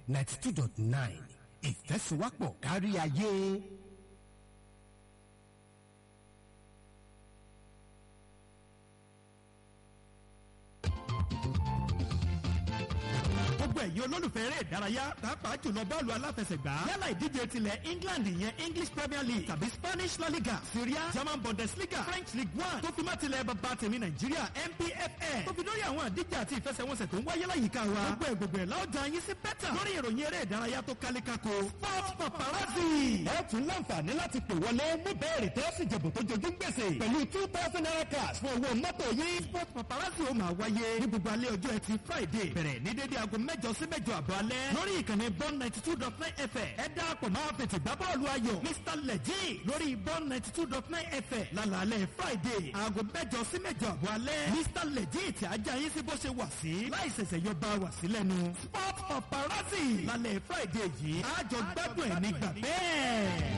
ninety two dot nine ìfẹ́síwápọ̀ kárí ayé. gbogbo ẹ̀yin olólùfẹ́ eré ìdárayá pàápàá jùlọ bọ́ọ̀lù aláfẹsẹ̀gbá yálà ìdíje tilẹ̀ England ìyẹn English Premier League tàbí Spanish La Liga Syria German Bundesliga French League One tó fi má tilẹ̀ bàbá tèmi Nàìjíríà NPFL tó fi lórí àwọn àdíje àti ìfẹsẹ̀wọnsẹ̀ tó ń wáyé láyìíká wa gbogbo ẹ̀ gbogbo ẹ̀ láwùjọ yín sí bẹ́tà lórí ìròyìn eré ìdárayá tó kálékáko Sport Paparazzi. ẹ tún láǹfààní láti pè wọlé mú bẹ́ẹ̀rì tẹ́ sì jẹ̀bù tó jojú gbèsè pẹ̀lú two thousand naira cash fún owó mọ́tò yín. Sport Paparazzi ó máa wáyé ní gbogbo alẹ́ ọjọ́ ẹtì Friday bẹ̀rẹ̀ ní dédé aago mẹ́jọ sí mẹ́jọ àbọ̀ alẹ́ lórí ìkànnì bọ́n ninety two dot nine fm ẹ dáàpọ̀ máa fètè gbá bọ́ọ̀lù ayọ̀ Mr Leji lórí bọ́n ninety two dot nine fm lálàálẹ̀ Friday aago mẹ́jọ sí mẹ́jọ àbọ̀ alẹ́ Mr Leji tí ajá yín sí bó ṣe wà sí láì ṣẹ̀ṣẹ̀ yọ bá wà sí lẹ́nu Sport Paparazzi lálẹ́ Friday yìí àjọ gbádùn ẹ̀ nígbà bẹ́ẹ̀.